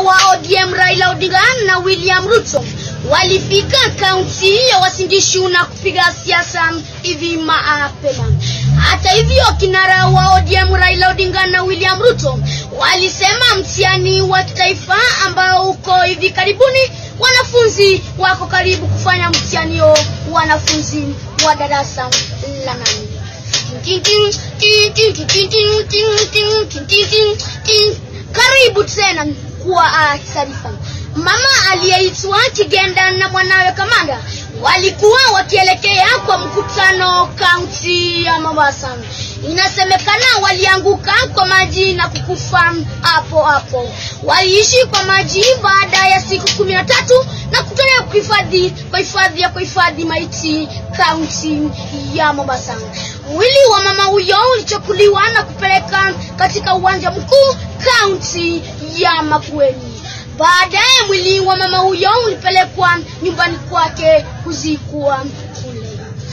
wa ODM Raila Odinga na William Ruto walifika kaunti ya Uasin Gishu na kupiga siasa hivi mapema. Hata hivyo, kinara wa ODM Raila Odinga na William Ruto walisema mtihani wa kitaifa ambao uko hivi karibuni, wanafunzi wako karibu kufanya mtihani huo, wanafunzi wa darasa la nane. Karibu tena kwa taarifa. Mama aliyeitwa Kigenda na mwanawe Kamanda walikuwa wakielekea kwa mkutano kaunti ya Mombasa. Inasemekana walianguka kwa maji na kukufa hapo hapo. Waliishi kwa maji baada ya siku kumi na tatu na kutolewa kuhifadhi kwa hifadhi ya kuhifadhi maiti kaunti ya Mombasa. Mwili wa mama huyo ulichukuliwa na kupeleka katika uwanja mkuu kaunti ya Makueni. Baadaye mwili wa mama huyo ulipelekwa nyumbani kwake kuzikwa kule.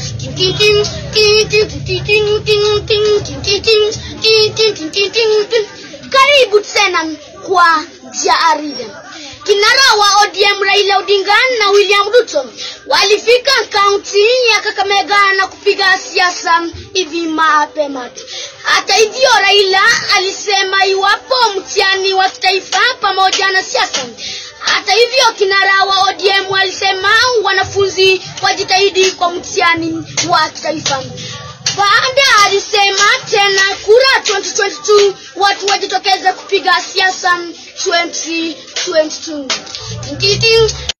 Karibu tena kwa jarida. Kinara wa ODM Raila Odinga na William Ruto walifika kaunti ya Kakamega na kupiga siasa hivi mapema tu. Hata hivyo, Raila alisema iwapo mtihani wa kitaifa pamoja na siasa. Hata hivyo, kinara wa ODM alisema wanafunzi wajitahidi kwa mtihani wa kitaifa. Baada alisema tena kura 2022 watu wajitokeze kupiga siasa 2022.